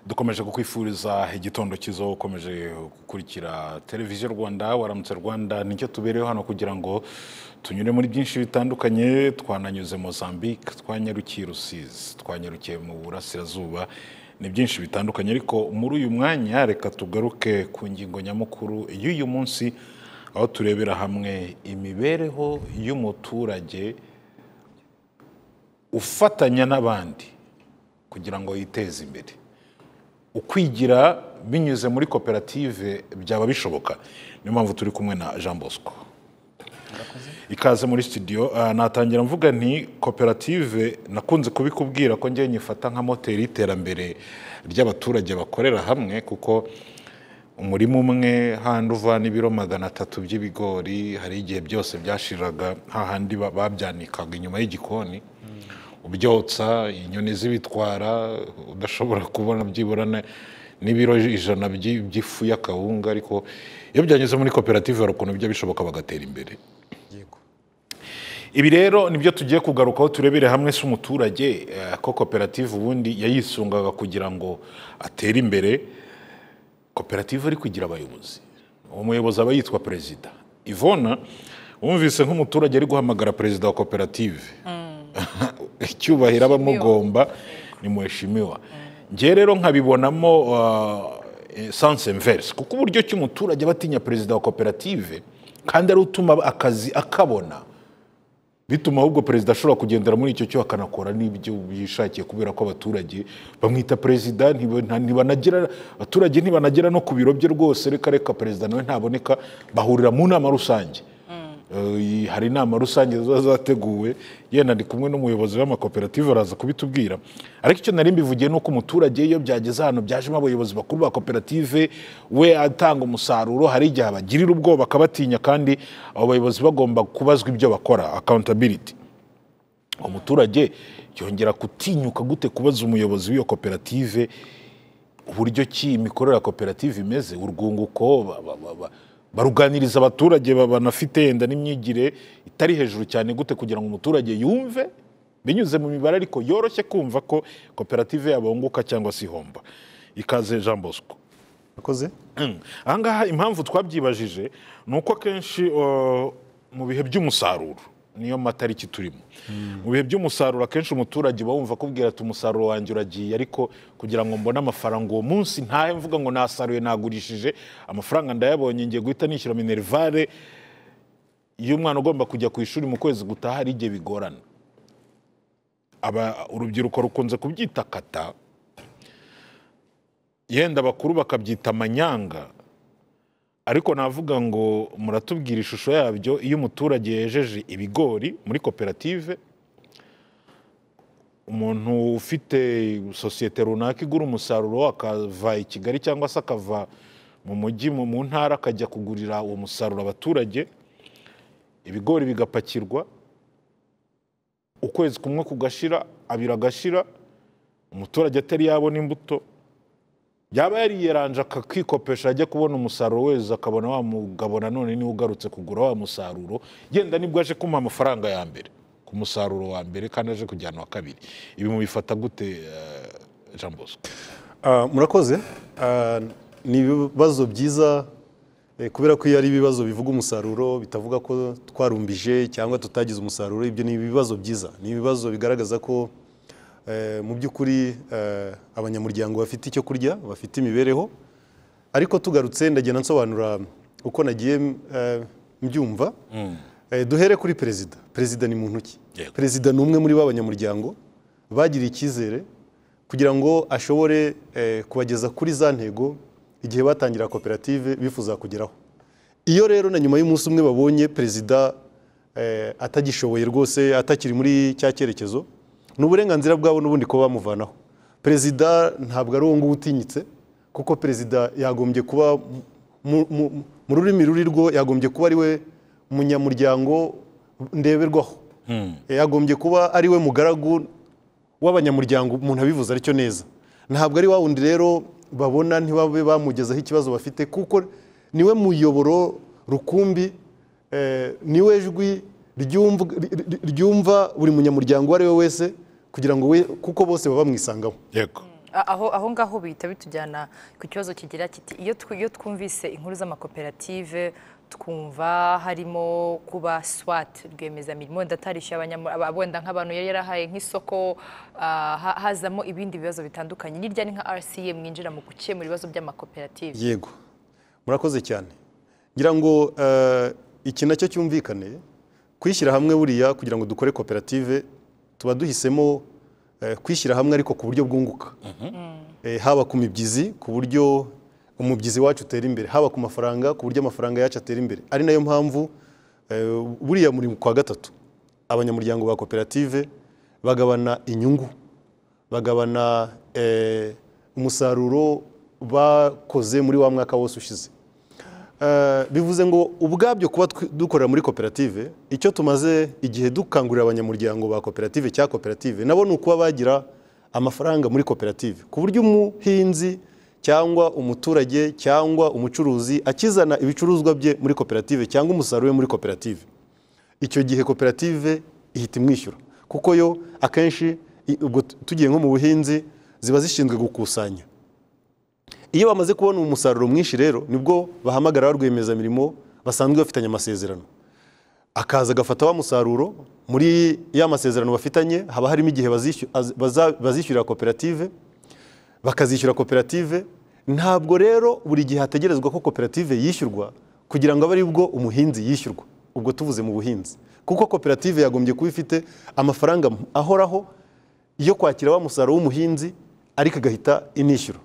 dukomeje kukwifuriza igitondo cyiza wowe ukomeje gukurikira televiziyo rwanda waramutse rwanda nicyo tubereyeho hano kugira ngo tunyure muri byinshi bitandukanye twananyuze mozambique twanyarukiye rusizi twanyarukiye mu burasirazuba ni byinshi bitandukanye ariko muri uyu mwanya reka tugaruke ku ngingo nyamukuru y'uyu munsi aho turebera hamwe imibereho y'umuturage ufatanya n'abandi kugira ngo yiteze imbere ukwigira binyuze muri koperative byaba bishoboka niyo mpamvu turi kumwe na jean bosco ikaze muri studio Ah, natangira mvuga nti koperative nakunze kubikubwira ko njyewe nyifata nka moteri y'iterambere ry'abaturage bakorera hamwe kuko umurima umwe handi uvana ibiro magana atatu by'ibigori hari igihe byose byashiraga hahandi ba- babyanikaga inyuma y'igikoni ubyotsa inyoni zibitwara udashobora kubona byibura na- n'ibiro ijana by'i- by'ifu y'akawunga ariko iyo byanyuze muri koperative hari ukuntu bijya bishoboka bagatera imbere ibi rero nibyo tugiye kugarukaho turebere hamwe si umuturage eh, ko koperative ubundi yayisungaga kugira ngo atere imbere koperative ariko igira abayobozi uwo muyobozi aba yitwa perezida ivona wumvise nk'umuturage ari guhamagara perezida wa koperative icyubahiro aba amugomba ni muheshimiwa ngewe rero nkabibonamo sanse inverse kuko uburyo ki umuturage aba atinya perezida wa koperative kandi ari utuma akazi akabona bituma ahubwo perezida ashobora kugendera muri icyo cyo akanakora n'ibyo yishakiye kubera ko abaturage bamwita perezida ntiba- nta- ntibanagira abaturage ntibanagera no ku biro bye rwose reka reka perezida nawe ntaboneka bahurira mu nama rusange Eh, hari inama rusange ziba zateguwe yenda ndi kumwe n'umuyobozi w'amakoperative araza kubitubwira ariko icyo nari mbivugiye ni uko umuturage iyo byageze hano byajemo abayobozi bakuru ba koperative we atanga umusaruro hari igihe abagirira ubwoba akabatinya kandi abo bayobozi bagomba kubazwa ibyo bakora accountability umuturage yongera gutinyuka gute kubaza umuyobozi w'iyo koperative uburyo ki imikorere ya koperative imeze urwunguko ba- ba- ba- ba- baruganiriza abaturage ba- banafite yenda n'imyigire itari hejuru cyane gute kugira ngo umuturage yumve binyuze mu mibare ariko yoroshye kumva ko koperative yabunguka cyangwa se ihomba ikaze jean bosco Akoze? aha ngaha impamvu twabyibajije ni uko akenshi uh, mu bihe by'umusaruro niyo matariki turimo mu bihe by'umusaruro akenshi umuturage uba wumva akubwira ati umusaruro wanjye uragiye ariko kugira ngo mbone amafaranga uwo munsi ntahe mvuga ngo nasaruye nagurishije amafaranga ndayabonye ngiye guhita nishyura minerivare iyo umwana ugomba kujya ku ishuri mu kwezi gutaha hari igihe bigorana aba urubyiruko rukunze kubyita kata yenda abakuru bakabyita amanyanga ariko navuga ngo muratubwira ishusho yabyo iyo umuturage yejeje ibigori muri koperative umuntu ufite sosiyete runaka igura umusaruro akava i kigali cyangwa se akava mu mujyi mu mu ntara akajya kugurira uwo musaruro abaturage ibigori bigapakirwa ukwezi kumwe kugashira abiri agashira umuturage atari yabona imbuto yaba yariyeranje akakikopesha ajya kubona umusaruro weza akabona wa mugabo nanone niwe ugarutse kugura wa musaruro yenda nibwo aje kumuha amafaranga ya mbere ku musaruro wa mbere kandi aje kujyana uwa kabiri ibi mubifata gute eh, jean bosco Ah, murakoze Ah, ni ibibazo byiza eh, kubera ko iyo ari ibibazo bivuga umusaruro bitavuga ko twarumbije cyangwa tutagize umusaruro ibyo ni ibibazo byiza ni ibibazo bigaragaza ko eh, mu by'ukuri eh, abanyamuryango bafite icyo kurya bafite imibereho ariko tugarutse ndagenda nsobanura uko nagiye eh, mbyumva Eh, duhere kuri perezida perezida ni muntu ki Yego. perezida ni umwe muri ba banyamuryango bagiriye icyizere kugira ngo ashobore eh, kubageza kuri za ntego igihe batangira koperative bifuza kugeraho iyo rero na nyuma y'umunsi umwe babonye perezida eh, atagishoboye rwose atakiri muri cya cyerekezo ni uburenganzira bwabo n'ubundi kuba bamuvanaho perezida ntabwo ari uwo nguwo utinyitse kuko perezida yagombye kuba mu- mu- mu rurimi ruri rwo yagombye kuba ari we munyamuryango ndeberwaho yagombye kuba ari we mugaragu w'abanyamuryango umuntu abivuze aricyo neza ntabwo ari wa wundi rero babona ntibabe bamugezaho ikibazo bafite kuko niwe muyoboro rukumbi eh, niwe jwi ryumv- ry- ry- ryumva buri munyamuryango uwo ari we wese kugira ngo we kuko bose baba bamwisangamo yego aho aho ngaho bihita bitujyana ku kibazo kigira kiti iyo tw- iyo twumvise inkuru z'amakoperative twumva harimo kuba swat rwiyemezamirimo ndatarishyuye abanyamura aba- wenda nk'abantu yari yarahaye nk'isoko ah, ha- hazamo ibindi bibazo bitandukanye ni ryari nka rca mwinjira mu gukemura ibibazo by'amakoperative yego murakoze cyane ngira ngo eh, iki nacyo cyumvikane kwishyira hamwe buriya kugira ngo dukore koperative tuba duhisemo eh, kwishyira hamwe ariko ku buryo bwunguka Eh, haba ku mibyizi ku buryo umubyizi wacu utera imbere haba ku mafaranga ku buryo amafaranga yacu atera imbere ari nayo mpamvu eh, buriya muri kwa gatatu abanyamuryango ba koperative bagabana inyungu bagabana eh, umusaruro bakoze muri wa mwaka wose ushize Eh, bivuze ngo ubwabyo kuba twi- dukorera muri koperative icyo tumaze igihe dukangurira abanyamuryango ba koperative cya koperative nabo ni ukuba bagira amafaranga muri koperative ku buryo umuhinzi cyangwa umuturage cyangwa umucuruzi akizana ibicuruzwa bye muri koperative cyangwa umusaruro we muri koperative icyo gihe koperative ihita imwishyura kuko yo akenshi i- ubwo t- tugiye nko mu buhinzi ziba zishinzwe gukusanya iyo bamaze kubona umusaruro mwinshi rero nibwo bahamagara ba rwiyemezamirimo basanzwe bafitanye amasezerano akaza agafata wa musaruro muri ya masezerano bafitanye haba harimo igihe bazishyura- az- baza- bazishyurira koperative bakazishyura koperative ntabwo rero buri gihe hategerezwa ko koperative yishyurwa kugira ngo abe aribwo umuhinzi yishyurwa ubwo tuvuze mu buhinzi kuko koperative yagombye kuba ifite amafaranga ahoraho yo kwakira wa musaruro w'umuhinzi ariko igahita inishyura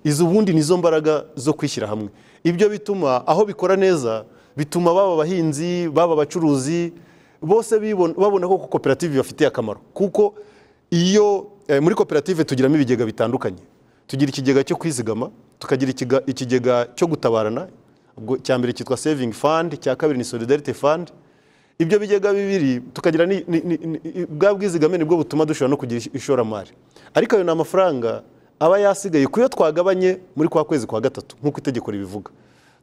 izo ubundi nizo mbaraga zo kwishyira hamwe ibyo bituma aho bikora neza bituma baba abahinzi baba abacuruzi bose bibona- babona ko koperative ibafitiye akamaro kuko iyo eh, muri koperative tugiramo ibigega bitandukanye tugira ikigega cyo kwizigama tukagira ikiga- ikigega cyo gutabarana ubwo icya mbere cyitwa saving fund icya kabiri ni solidarity fund ibyo bigega bibiri tukagira ni- ni- ni- ni- bwa bwizigame nibwo butuma dushobora no kugira ishoramari ariko ayo ni amafaranga aba yasigaye ku yo twagabanye muri kwa kwezi kwa gatatu nk'uko itegeko ribivuga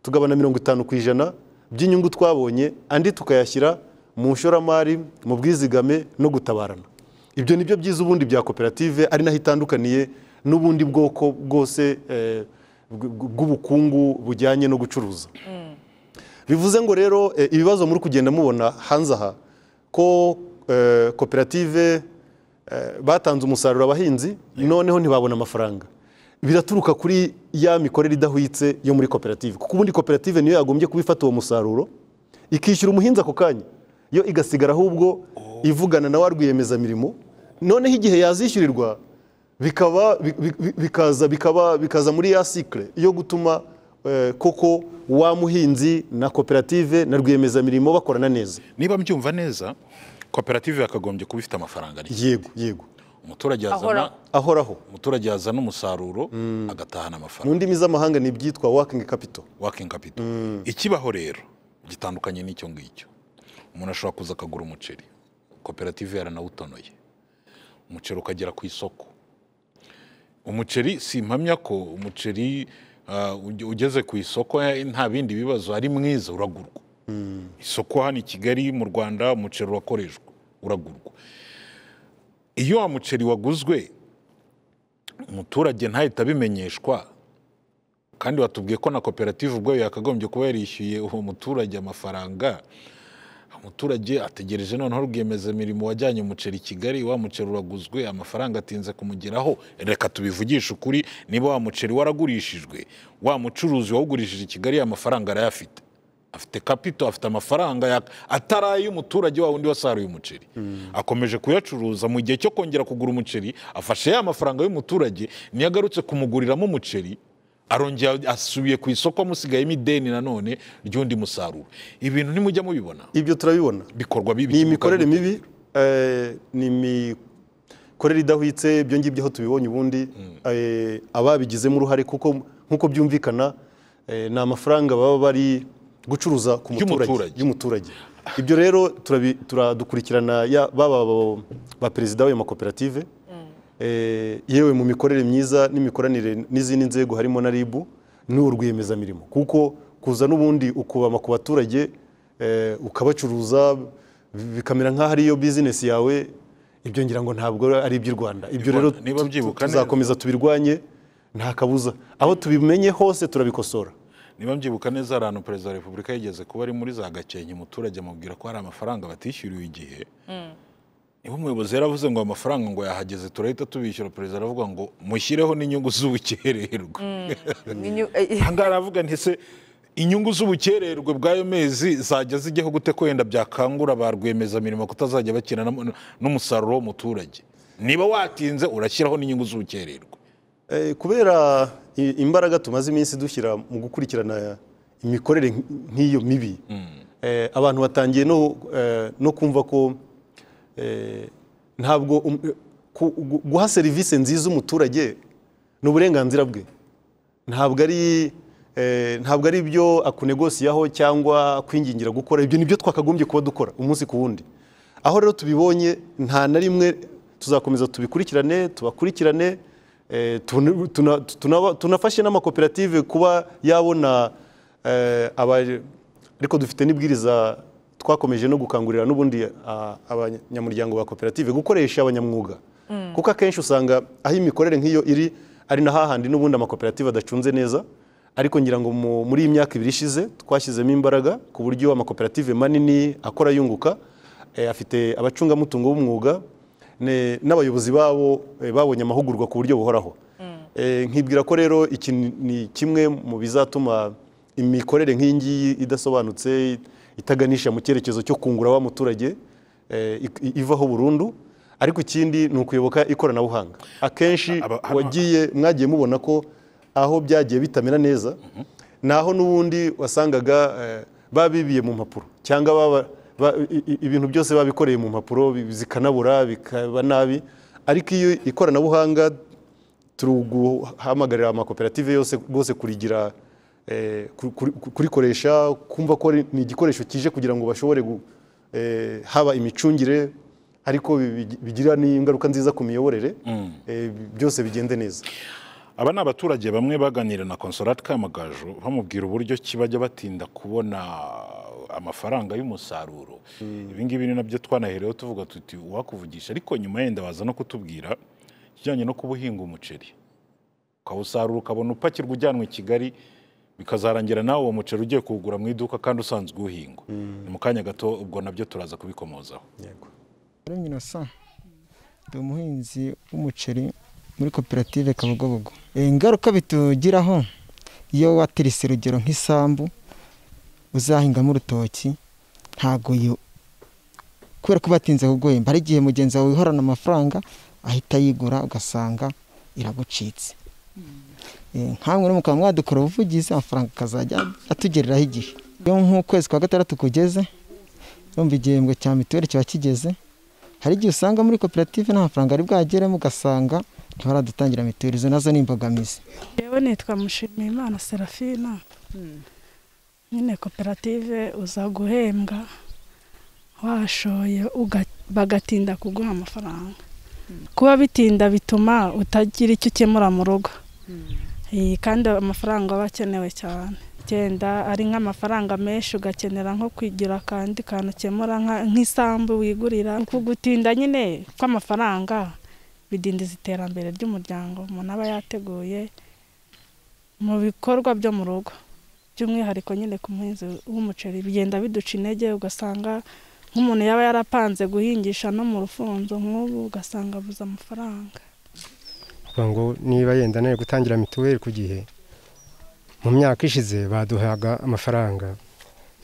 tugabana mirongo itanu ku ijana by'inyungu twabonye andi tukayashyira mu ishoramari mu bwizigame no gutabarana ibyo ni byo byiza ubundi bya koperative ari naho itandukaniye n'ubundi bwoko bwose eh, bw- bw- bw'ubukungu bujyanye no gucuruza bivuze ngo rero eh, ibibazo muri kugenda mubona hanze aha ko eh, koperative eh, batanze umusaruro abahinzi noneho ntibabona amafaranga biraturuka kuri ya mikorere idahwitse yo muri koperative kuko ubundi koperative niyo yagombye kuba ifata uwo musaruro ikishyura umuhinzi ako kanya yo igasigara ahubwo ivugana na wa rwiyemezamirimo noneho igihe yazishyurirwa bikaba bi- bi- bikaza bikaba bikaza muri ya cycle yo gutuma eh, koko wa muhinzi na koperative na rwiyemezamirimo bakorana neza niba mbyumva neza koperative yakagombye kuba ifite amafaranga arya. yego yego umuturage yazana Ahora. ahoraho umuturage yazana umusaruro agatahana mu amafaranga ndimi z'amahanga ni ibyitwa working capital wakingi kapito ikibaho rero gitandukanye n'icyo ngicyo umuntu ashobora kuza akagura umuceri koperative yaranawutonoye umuceri ukagera ku isoko umuceri si impamya ko umuceri ah, uge- ugeze ku isoko eh, nta bindi bibazo ari mwiza uragurwa isoko hano i kigali mu rwanda umuceri urakoreshwa uragurwa iyo wa muceri waguzwe umuturage ntahita abimenyeshwa kandi watubwiye ko na koperative ubwayo yakagombye kuba yarishyuye uwo muturage amafaranga umuturage ategereje noneho rwiyemezamirimo wajyanye umuceri i kigali wa muceri uraguzwe amafaranga atinze kumugeraho reka tubivugishe ukuri niba wa muceri waragurishijwe wa mucuruzi wawugurishije i kigali amafaranga arayafite afite kapito afite amafaranga ya- atari ay'umuturage wa wundi wasaruye umuceri akomeje kuyacuruza mu gihe cyo kongera kugura umuceri afashe ya mafaranga y'umuturage niyo agarutse kumuguriramo umuceri arongera asubiye ku isoko amusigayemo ideni nanone ry'undi musaruro ibintu ntimujya mubibona ibyo turabibona bikorwa bibi ni imikorere mibi eh, ni imikorere idahwitse ibyo ngibyo aho tubibonye ubundi eh, ababigizemo uruhare kuko nk'uko byumvikana eh, ni amafaranga baba bari gucuruza ku muturage Y'umuturage. y'umuturage ibyo rero turabi- turadukurikirana ya- baba abo- ba perezida w'ayo makoperative Eh, yewe mu mikorere myiza n'imikoranire n'izindi nzego harimo na RIB n'urwiyemezamirimo kuko kuza n'ubundi ukubama ku baturage eh, ukabacuruza bi- bikamera nk'aho ariyo bizinesi yawe ibyo ngira ngo ntabwo ari iby'u rwanda ibyo Niba- rero niba tu- byibuka tu- tuzakomeza tubirwanye nta kabuza aho tubimenye hose turabikosora niba mbyibuka neza hari ahantu perezida wa repubulika yigeze kuba ari muri za gakenke umuturage amubwira ko hari amafaranga batishyuriwe igihe niba umuyobozi yaravuze ngo amafaranga ngo yahageze turahita tubishyura perezida aravuga ngo mushyireho n'inyungu z'ubukererwe Inyu- ahangaha aravuga nti se inyungu z'ubukererwe bw'ayo mezi zajya zijyaho gute ko wenda byakangura ba rwiyemezamirimo kutazajya bakina n'am- n'umusaruro w'umuturage niba watinze urashyiraho n'inyungu z'ubukererwe Eh, kubera i- imbaraga tumaze iminsi dushyira mu gukurikirana imikorere nk- nk'iyo mibi eh, abantu batangiye no, eh, no kumva ko eh, ntabwo um- ku- gu- guha serivisi nziza umuturage ni uburenganzira bwe ntabwo ari eh, ntabwo ari ibyo akunegosiyaho cyangwa kwingingira gukora ibyo ni byo twakagombye kuba dukora umunsi ku wundi aho rero tubibonye nta na rimwe tuzakomeza tubikurikirane tubakurikirane eh, tun- tuna- tuna- tunafashe n'amakoperative kuba yabona eh, aba- ariko dufite n'ibwiriza twakomeje no gukangurira n'ubundi ah, abanyamuryango ba koperative gukoresha abanyamwuga kuko akenshi usanga aho imikorere nk'iyo iri ari na hahandi n'ubundi amakoperative adacunze neza ariko ngira ngo mu- muri iyi myaka ibiri ishize twashyizemo imbaraga ku buryo amakoperative manini akora yunguka eh, afite abacungamutungo b'umwuga ne- n'abayobozi babo eh, babonye amahugurwa ku buryo buhoraho Eh, nkibwira ko rero iki ni kimwe mu bizatuma imikorere nk'iyi ngiyi idasobanutse itaganisha mu cyerekezo cyo kungura wa muturage eh, ik- ivaho burundu ariko ikindi ni ukuyoboka ikoranabuhanga akenshi Aba- hano- wagiye mwagiye mubona ko aho byagiye bitamera neza naho n'ubundi wasangaga eh, babibiye mu mpapuro cyangwa baba- ba- i- i- ibintu byose babikoreye mu mpapuro bi- zikanabura bikaba nabi ariko iyo ikoranabuhanga turuguhamagarira amakoperative yose rwose kurigira eh, ku- ku- ku- kurikoresha kumva ko ari- ni igikoresho kije kugira ngo bashobore gu- eh, haba imicungire ariko bi- bigira n'ingaruka nziza ku miyoborere eh, byose bigende neza aba ni abaturage bamwe baganira na konsolati kamagaju bamubwira uburyo ki bajya batinda kubona amafaranga y'umusaruro ibi ngibi ni nabyo twanahereyeho tuvuga tuti uwakuvugisha ariko nyuma yenda waza no kutubwira ikijyanye no kuba uhinga umuceri ukawusarura ukabona upakirwa ujyanwa i kigali bikazarangira nawe uwo muceri ugiye kuwugura mu iduka kandi usanzwe uwuhinga ni mu kanya gato ubwo nabyo turaza kubikomozaho Karungi Innocent ndi umuhinzi w'umuceri muri koperative Kabugobogo. Eh, Ingaruka bitugiraho iyo watirise urugero nk'isambu uzahingamo urutoki ntago yo kubera ko batinze kuguhemba hari igihe mugenzi wawe wihorana amafaranga ahita yigura ugasanga iragucitse Eh, nkamwe no mukaba mwadukora ubuvugizi amafaranga akazajya atugereraho igihe iyo nk'ukwezi kwa gatandatu kugeze urumva igihembwe cya mituweli kiba kigeze hari igihe usanga muri koperative nta mafaranga ari bwageremo ugasanga ntibaradutangira mituweli izo nazo ni imbogamizi yewe nitwa mushimiyimana serafina nyine koperative uza guhembwa washoye uga- bagatinda kuguha amafaranga kuba bitinda bituma utagira icyo ukemura mu rugo Iyi, kandi amafaranga aba akenewe cyane genda ari nk'amafaranga menshi ugakenera nko kwigira akandi kantu ukemura nka- nk'isambu wigurira Uku gutinda nyine kw'amafaranga bidindiza iterambere ry'umuryango umuntu aba yateguye mu bikorwa byo mu rugo by'umwihariko nyine ku muhinzi w'umuceri bigenda biduca intege ugasanga nk'umuntu yaba yarapanze guhingisha no mu rufunzo nk'ubu ugasanga abuze amafaranga kugira ngo niba yenda nayo gutangira mituweli ku gihe mu myaka ishize baduhaga amafaranga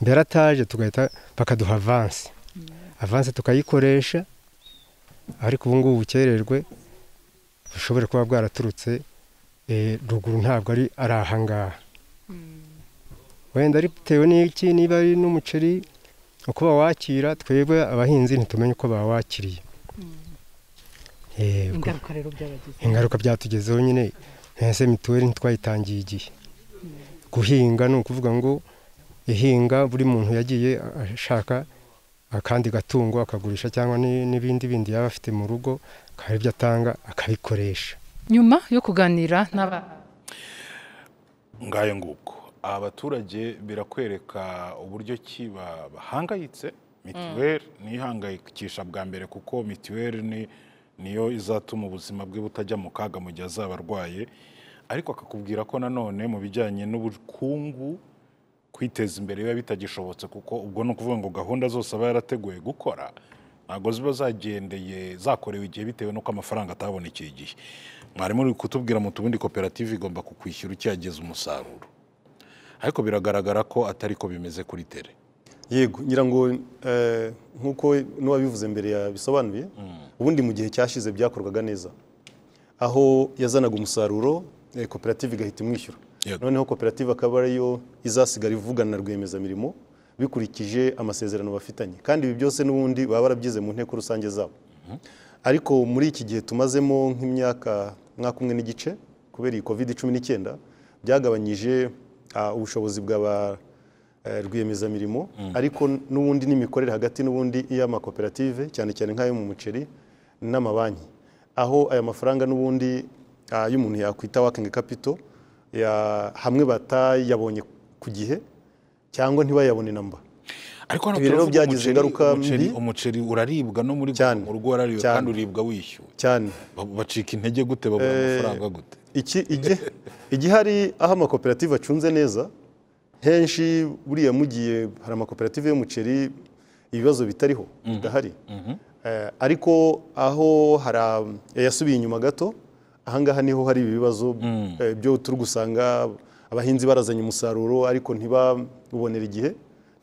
mbere ataje tugahita bakaduha avansi avansi tukayikoresha ariko ubu ngubu ubukererwe bushobora kuba bwaraturutse eh, ruguru ntabwo ari ari aha ngaha wenda ari bitewe n'iki niba ari n'umuceri uko bawakira twebwe abahinzi ntitumenye uko bawakiriye Eh, ubwo- ingaruka rero byabagize ingaruka byatugezeho nyine ntese mituweli ntitwayitangiye igihe guhinga ni ukuvuga ngo ihinga buri muntu yagiye ashaka akandi gatungo akagurisha cyangwa ni- n'ibindi bindi yaba afite mu rugo akaba ibyo atanga akabikoresha nyuma yo kuganira n'aba ngayo ngubwo aba baturage birakwereka uburyo ki ba- bahangayitse mituweli nihangayikisha bwa mbere kuko mituweli ni niyo izatuma ubuzima bwe butajya mu kaga mu gihe azaba arwaye ariko akakubwira ko nanone mu bijyanye n'ubukungu kwiteza imbere biba bitagishobotse kuko ubwo ni ukuvuga ngo gahunda zose aba yarateguye gukora ntabwo ziba zagendeye zakorewe igihe bitewe n'uko amafaranga atabonekeye igihe mwarimu uri kutubwira mu tubundi koperative igomba kukwishyura ukihageza umusaruro ariko biragaragara ko atari ko bimeze kuri tere yego ngira ngo eh, nk'uko n'uwabivuze mbere yabisobanuye ubundi mu gihe cyashize byakorwaga neza aho yazanaga umusaruro eh, koperative igahita imwishyura Yego. noneho koperative akaba ariyo izasigara ivugana na rwiyemezamirimo bikurikije amasezerano bafitanye kandi ibi byose n'ubundi baba barabyize mu nteko rusange zabo ariko muri iki gihe tumazemo nk'imyaka mwaka umwe n'igice kubera iyi covid cumi n'icyenda byagabanyije ah, ubushobozi bwa ba eh, rwiyemezamirimo ariko n'ubundi n'imikorere hagati n'ubundi iy'amakoperative cyane cyane nk'ayo mu muceri n'amabanki aho aya mafaranga n'ubundi ah, y'umuntu yakwita working capital ya- hamwe batayabonye ku gihe cyangwa ntibayabone namba ariko hano Ibi rero turavuga byagize umuceri- ingaruka umuceri- mbi. umuceri uraribwa no muri Cyane. mu rugo warariwe Cyane. kandi uribwa wishyuwe cyane Ba- bacika intege gute babura amafaranga gute iki igi- igihari aho amakoperative acunze neza henshi buriya mugiye hari amakoperative y'umuceri ibibazo bitariho bidahari Eh, ariko aho hari yasubiye inyuma gato ahangaha niho hari ibi bibazo eh, byo turi gusanga abahinzi barazanye umusaruro ariko ntibabubonera igihe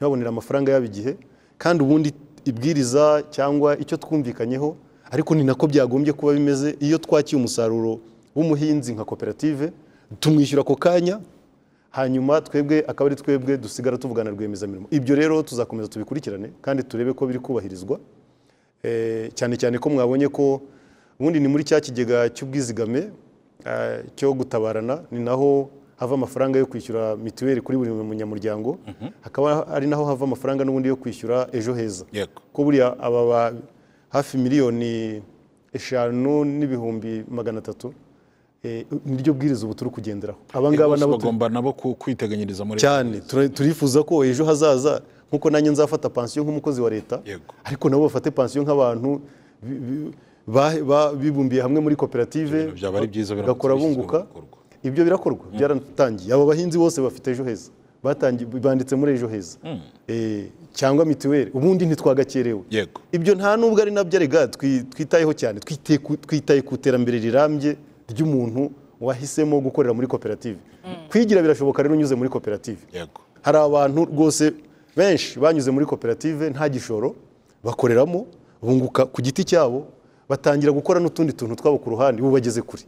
ntibabonera amafaranga yabo igihe kandi ubundi ibwiriza cyangwa icyo twumvikanyeho ariko ni nako byagombye kuba bimeze iyo twakiye umusaruro w'umuhinzi nka koperative tumwishyura ako kanya hanyuma twebwe akaba ari twebwe dusigara tuvugana na rwiyemezamirimo ibyo rero tuzakomeza tubikurikirane kandi turebe ko biri kubahirizwa Eh, cyane cyane ko mwabonye ko ubundi ni muri cya kigega cy'ubwizigame eh, cyo gutabarana ni naho hava amafaranga yo kwishyura mituweli kuri buri munyamuryango hakaba ari naho hava amafaranga n'ubundi yo kwishyura ejo heza Yego. ko buriya aba ba- hafi miliyoni eshanu n'ibihumbi magana atatu eh, niryo bwiriza ubu turi kugenderaho aba ngaba bose nabo turi- bagomba nabo ku- kwiteganyiriza muri cyane tura- turifuza ko ejo hazaza nk'uko nanjye nzafata pansiyo nk'umukozi wa leta Yego. ariko nabo bafate pansiyo nk'abantu bi- bi- ba- ba- bibumbiye hamwe muri koperative Ibintu byaba ari byiza biramutse bagakora bishyizwe mu bunguka bikorwa. ibyo birakorwa byaratangiye aba bahinzi bose bafite ejo heza batangiye banditse muri ejo heza Eh, cyangwa mituweli ubundi ntitwagakerewe Yego. ibyo nta nubwo ari nabyo arega twi- twitayeho cyane twite ku- twitaye ku iterambere rirambye ry'umuntu wahisemo gukorera muri koperative kwigira birashoboka rero unyuze muri koperative yego hari abantu rwose benshi banyuze muri koperative nta gishoro bakoreramo bunguka ku giti cyabo batangira gukora n'utundi tuntu twabo ku ruhande ubu bageze kure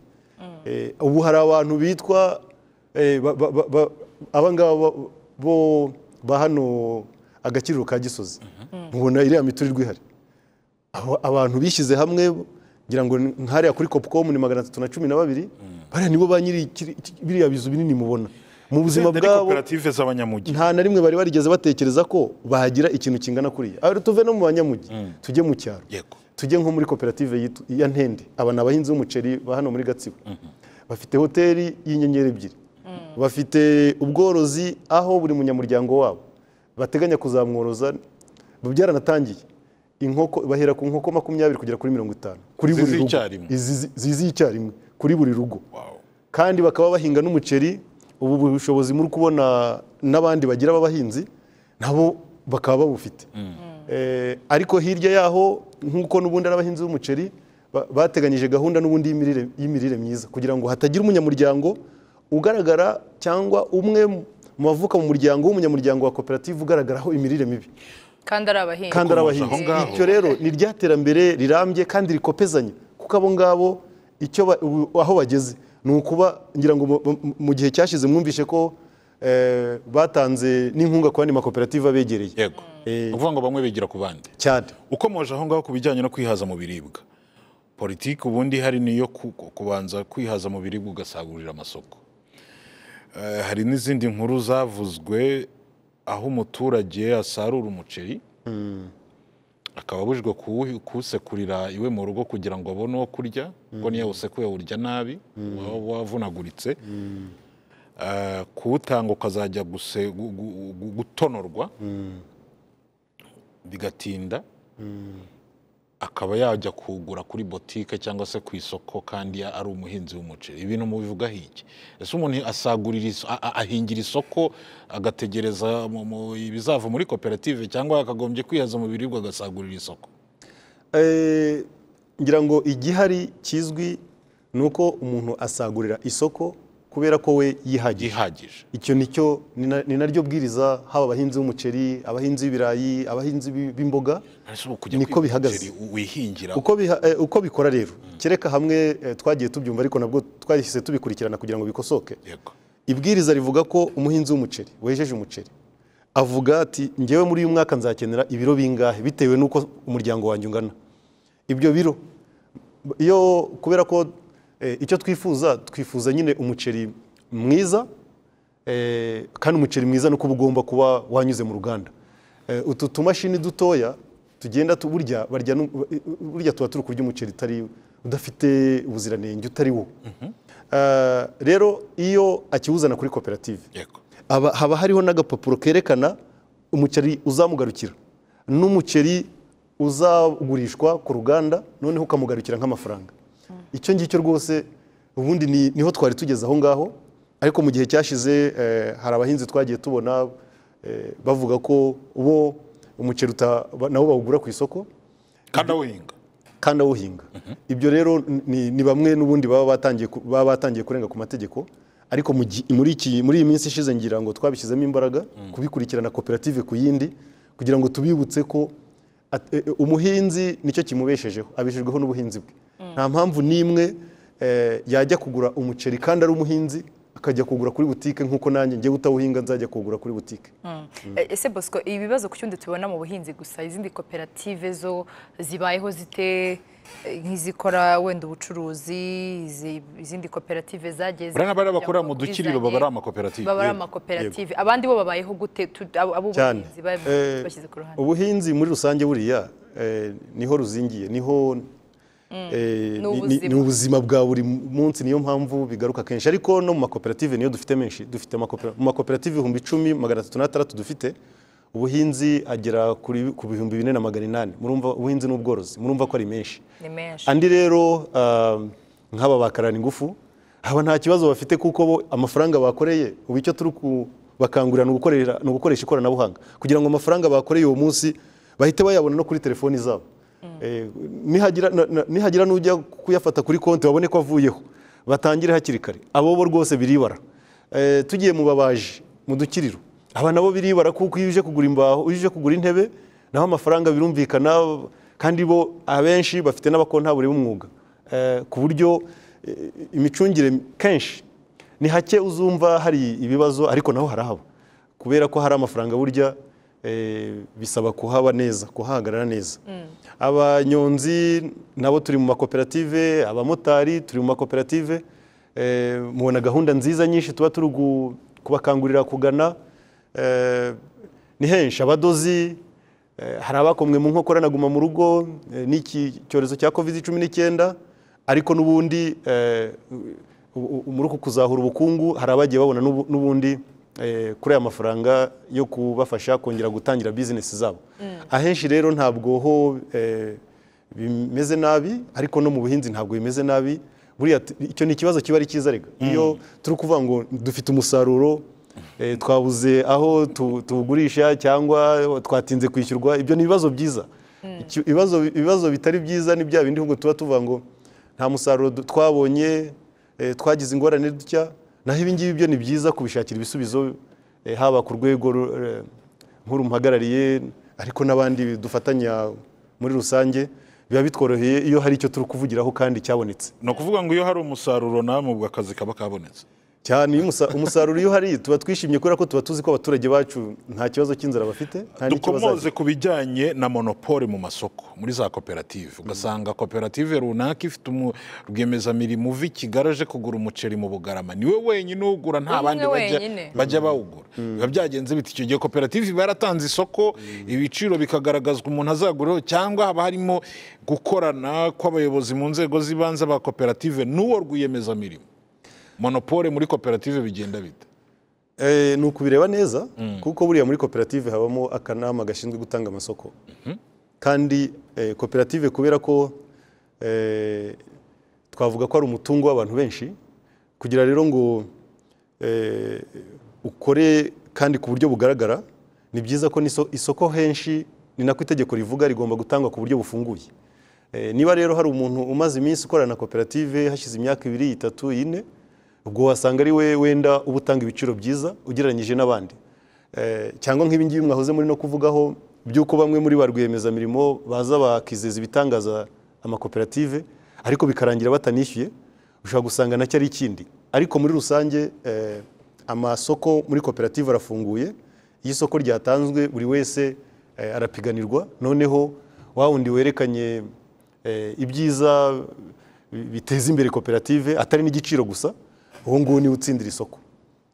Eh, ubu hari abantu bitwa eh, ba- ba- ba- ba- aba ngaba bo- bo ba hano agakiriro ka gisozi mubona iriya miturirwa ihari Abo- abantu bishyize hamwe ngira ngo ni- nk'hariya kuri copcom ni magana atatu na cumi na babiri bariya nibo ba nyiri ikiri- biriya bizu binini mubona mu buzima Itsinda bwabo koperative z'abanyamujyi nta na rimwe bari barigeze batekereza ko bagira ikintu kingana kuriya aho tuve no mu banyamujyi tujye mu cyaro Yego. tujye nko muri koperative yitwa- ya ntende aba ni abahinzi b'umuceri ba hano muri gatsibo bafite hoteli y'inyenyeri ebyiri bafite ubworozi aho buri munyamuryango wabo bateganya kuzamworoza byaranatangiye inkoko bahera ku nkoko makumyabiri kugera kuri mirongo itanu kuri buri rugo Zizicyarimwe. Izi- zizi icyarimwe kuri buri rugo kandi bakaba bahinga n'umuceri ubu bushobozi muri kubona n'abandi bagira b'abahinzi nabo bakaba babufite Eh, ariko hirya yaho nk'uko n'ubundi ari abahinzi b'umuceri ba- bateganyije gahunda n'ubundi y'imirire- y'imirire myiza kugira ngo hatagira umunyamuryango ugaragara cyangwa umwe mu bavuka mu muryango w'umunyamuryango wa koperative ugaragaraho imirire mibi kandi ari abahinzi kandi ari Gukomeza abahinzi aho ngaho. iryo rero ni rya terambere rirambye kandi rikopezanya kuko abo ngabo icyo ba- ubu- aho bageze ni ukuba ngira ngo mu- mu- mu gihe cyashize mwumvishe ko eh, batanze n'inkunga ku bandi makoperative abegereye yego ni ukuvuga ngo bamwe bigira ku bandi cyane ukomoje aho ngaho ku bijyanye no kwihaza mu biribwa politiki ubundi hari niyo ku- ku- kubanza kwihaza mu biribwa ugasagurira amasoko Eh, hari n'izindi nkuru zavuzwe aho umuturage asarura umuceri akaba abujijwe kuwuhi- kuwusekurira iwe mu rugo kugira ngo abone uwo kurya kuko niyo awusekuye awurya nabi waba wavunaguritse Eh, kuwutanga ukazajya guse- gu- gu- gu- gutonorwa bigatinda akaba yajya kugura kuri botike cyangwa se ku isoko kandi ya- ari umuhinzi w'umuceri ibintu mubivugaho iki ese umuntu asagurira iso- a- a- ahingira isoko agategereza mu- mu- ibizava muri koperative cyangwa akagombye kwihaza mu biribwa agasagurira isoko Eh, ngira ngo igihari kizwi ni uko umuntu asagurira isoko kubera ko we yihagiye gihagije icyo nicyo ni na- ni naryo bwiriza haba abahinzi b'umuceri abahinzi b'ibirayi abahinzi b'i- b'imboga Ese ubu kujya Niko kwiga bihagaze. umuceri wihingira uko, biha, eh, uko bikora rero kereka hamwe eh, twagiye tubyumva ariko nabwo twahise tubikurikirana kugira ngo bikosoke yego ibwiriza rivuga ko umuhinzi w'umuceri wejeje umuceri avuga ati ngewe muri uyu mwaka nzakenera ibiro bingahe bitewe n'uko umuryango wanjye ungana ibyo biro iyo kubera ko eh, icyo twifuza twifuza nyine umuceri mwiza eh, kandi umuceri mwiza ni uko uba ugomba kuba wanyuze mu ruganda Eh, utu tumashini dutoya tugenda tu- burya barya nu- burya tuba turi kurya umuceri utari udafite ubuziranenge utari wo Eh, rero iyo akiwuzana kuri koperative yego haba haba hariho n'agapapuro kerekana umuceri uzamugarukira n'umuceri uzagurishwa ku ruganda noneho ukamugarukira nk'amafaranga icyo ngicyo rwose ubundi ni- niho twari tugeze aho ngaho ariko mu gihe cyashize eh, hari abahinzi twagiye tubona eh, bavuga ko bo umuceri uta- ba- nabo bawugura ku isoko kandi awuhinga kandi awuhinga ibyo rero ni, ni bamwe n'ubundi baba batangiye ku- baba batangiye kurenga ku mategeko ariko mu gi- muri iki muri iyi minsi ishize ngira ngo twabishyizemo imbaraga kubikurikirana koperative ku yindi kugira ngo tubibutse ko at- e- e, umuhinzi nicyo kimubeshejeho abeshejweho n'ubuhinzi bwe nta mpamvu n'imwe eh, yajya kugura umuceri kandi ari umuhinzi akajya kugura kuri butike nk'uko nanjye njye utawuhinga nzajya kuwugura kuri butike E- ese bosco ibibazo ku cyundi tubona mu buhinzi gusa izindi koperative zo zibayeho zite E, nk'izikora wenda ubucuruzi izi- izindi koperative zagiye buriya n'abari bakorera mu zizanye- dukiriro baba ari amakoperative baba ari amakoperative abandi bo babayeho gute Tu- abo abo cyane buhinzi ba- Eh, bashyize ku ruhande ubuhinzi muri rusange buriya eh, niho ruzingiye niho eh, Ni ni- ni- ubuzima. ni ubuzima bwa buri munsi niyo mpamvu bigaruka kenshi ariko no mu makoperative niyo dufite menshi dufite amakopera- mu makoperative ibihumbi icumi magana atatu n'atandatu dufite ubuhinzi agera kuri- ku bihumbi bine na magana inani murumva ubuhinzi n'ubworozi murumva ko ari menshi ni menshi andi rero ah, nk'aba bakarana ingufu aba nta kibazo bafite kuko bo amafaranga bakoreye ubu icyo turi kubakangurira ni ugukorera- ni ugukoresha ikoranabuhanga kugira ngo amafaranga bakoreye uwo munsi bahite bayabona no kuri telefoni zabo Eh, nihagira- na- na- nihagira n'ujya kuyafata kuri konti babone ko avuyeho batangire hakiri kare abo bo rwose biribara Eh, tugiye mu babaji mu dukiriro aba nabo biribara kuko iyo uje kugura imbaho iyo uje kugura intebe naho amafaranga birumvikana kandi bo abenshi bafite n'abakontabure b'umwuga Eh, ku buryo eh, imicungire kenshi ni hake uzumva hari ibibazo ariko naho harahaba kubera ko hari amafaranga burya eh, bisaba kuhaba neza kuhahagarara neza abanyonzi nabo turi mu makoperative abamotari turi mu makoperative eh, mubona gahunda nziza nyinshi tuba turi gu- kubakangurira kugana eh, ni henshi abadozi eh, hari abakomwe mu nkokora naguma mu rugo eh, n'iki cyorezo cya covid cumi n'icyenda ariko n'ubundi eh, u- u- muri uku kuzahura ubukungu hari abagiye babona n'ubu- n'ubundi eh, kuri aya mafaranga yo kubafasha kongera gutangira bizinesi zabo ahenshi rero ntabwo ho eh, bimeze nabi ariko no mu buhinzi ntabwo bimeze nabi buriya t- icyo ni ikibazo kiba ari cyiza rega iyo turi kuvuga ngo dufite umusaruro eh, twabuze aho tu- tuwugurisha cyangwa twatinze kwishyurwa ibyo ni ibibazo byiza Icyo- ibibazo ibibazo bitari byiza ni bya bindi ahubwo tuba tuvuga ngo nta musaruro du- twabonye eh, twagize ingorane dutya naho ibi ngibi byo ni byiza kubishakira ibisubizo eh, haba ku rwego ru- eh, nk'urumuhagarariye ariko n'abandi dufatanya muri rusange biba bitworoheye iyo hari icyo turi kuvugiraho kandi cyabonetse ni ukuvuga ngo iyo hari umusaruro namwe ubwo akazi kaba kabonetse cyane iyo umusa- umusaruro iyo uhari tuba twishimye kubera ko tuba tuzi ko abaturage bacu nta kibazo cy'inzara bafite nta n'icyo bazagira. dukomoze ku bijyanye na monopole mu masoko muri za koperative ugasanga koperative runaka ifite umu- rwiyemezamirimo uva i kigali aje kugura umuceri mu bugarama niwe wenyine uwugura nta Umwe bandi bajya- wenyine. bajya bawugura biba byagenze biti icyo gihe koperative iba yaratanze isoko ibiciro bikagaragazwa umuntu azaguraho cyangwa haba harimo gukorana kw'abayobozi mu nzego z'ibanze ba koperative n'uwo rwiyemezamirimo monopole muri koperative bigenda bite Eh, ni ukubireba neza kuko buriya muri koperative habamo akanama gashinzwe gutanga amasoko kandi eh, koperative kubera ko eh, twavuga ko ari umutungo w'abantu benshi kugira rero ngo eh, ukore kandi ku buryo bugaragara ni byiza ko n'iso- isoko henshi ni nako itegeko rivuga rigomba gutangwa ku buryo bufunguye Eh, niba rero hari umuntu umaze iminsi ukorana na koperative hashize imyaka ibiri itatu ine ubwo wasanga ari we wenda uba utanga ibiciro byiza ugereranyije n'abandi Eh, cyangwa nk'ibi ngibi mwahoze muri no kuvugaho by'uko bamwe muri ba rwiyemezamirimo baza bakizeza ibitangaza amakoperative ariko bikarangira batanishyuye ushobora gusanga nacyo ari ikindi ariko muri rusange eh, amasoko muri koperative arafunguye iyo isoko ryatanzwe buri wese eh, arapiganirwa noneho wa wundi werekanye eh, ibyiza bi- biteza imbere koperative atari n'igiciro gusa uwo nguwo niwe utsindira isoko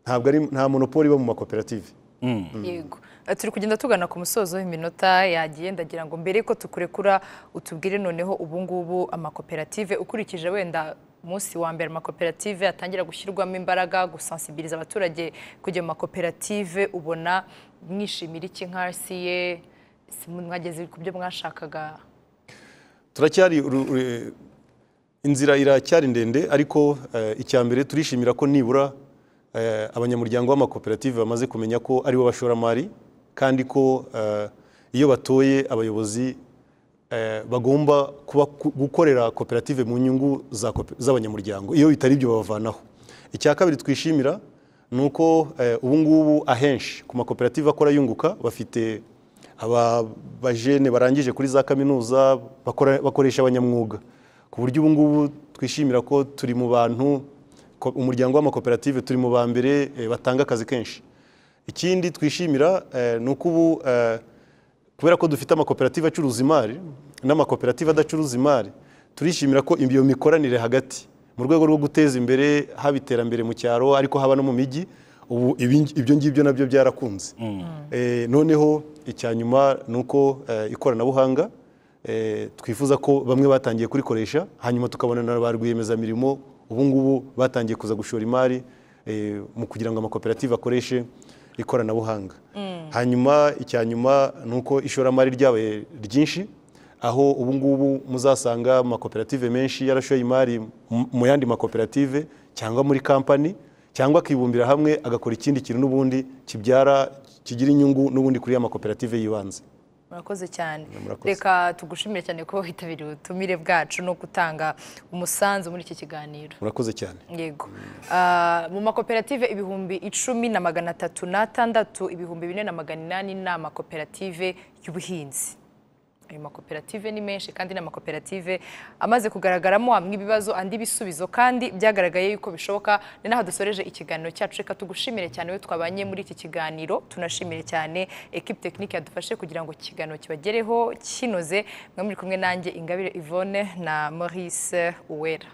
ntabwo ari nta monopoli iba mu makoperative yego Eh, turi kugenda tugana ku musozo w'iminota yagiye ndagira ngo mbere ko tukurekura utubwire noneho ubu ngubu amakoperative ukurikije wenda umunsi wa mbere amakoperative atangira gushyirwamo imbaraga gusansibiriza abaturage kujya mu makoperative ubona mwishimira iki nkasiye mwageze ku byo mwashakaga turacyari uru- uru- inzira iracyari ndende ariko eh, icya mbere turishimira ko nibura eh, abanyamuryango b'amakoperative bamaze kumenya ko aribo bashoramari kandi ko eh, iyo batoye abayobozi eh, bagomba kuba ku- gukorera koperative mu nyungu za kope- z'abanyamuryango iyo bitari ibyo babavanaho icya kabiri twishimira ni uko eh, ubu ngubu ahenshi ku makoperative akora yunguka bafite aba bajene barangije kuri za kaminuza bakora- bakoresha abanyamwuga ku buryo ubu ngubu twishimira ko turi mu bantu ko- umuryango w'amakoperative turi mu ba mbere eh, batanga akazi kenshi ikindi twishimira eh, ni uko ubu eh, kubera ko dufite amakoperative acuruza imari n'amakoperative adacuruza imari turishimira ko iyo mikoranire hagati mu rwego rwo guteza imbere haba iterambere mu cyaro ariko haba no mu mijyi ubu ibi- ibyo ngibyo nabyo byarakunze Eh, noneho icya nyuma ni uko eh, ikoranabuhanga eh, twifuza ko bamwe batangiye kurikoresha hanyuma tukabona na ba rwiyemezamirimo ubu ngubu batangiye kuza gushora imari eh, mu kugira ngo amakoperative akoreshe ikoranabuhanga hanyuma icya nyuma ni uko ishoramari ryabaye ryinshi aho ubu ngubu muzasanga amakoperative menshi yarashoye imari mu- mu yandi makoperative cyangwa muri kampani cyangwa akibumbira hamwe agakora ikindi kintu n'ubundi kibyara kigira inyungu n'ubundi kuri ya makoperative y'ibanze murakoze cyane murakoze. reka tugushimire cyane ko witabiriye ubutumire bwacu no gutanga umusanzu muri iki kiganiro murakoze cyane yego Ah, mu makoperative ibihumbi icumi na magana atatu n'atandatu ibihumbi bine na magana inani ni amakoperative y'ubuhinzi ayo makoperative ni menshi kandi ni amakoperative amaze kugaragaramo amwe ibibazo andi ibisubizo kandi byagaragaye yuko bishoboka ni naho dusoreje ikiganiro cyacu reka tugushimire cyane we twabanye muri iki kiganiro tunashimire cyane ekipe tekinike yadufashe kugira ngo ikiganiro kibagereho kinoze mwe muri kumwe nanjye ingabire yvonne na maurice uwera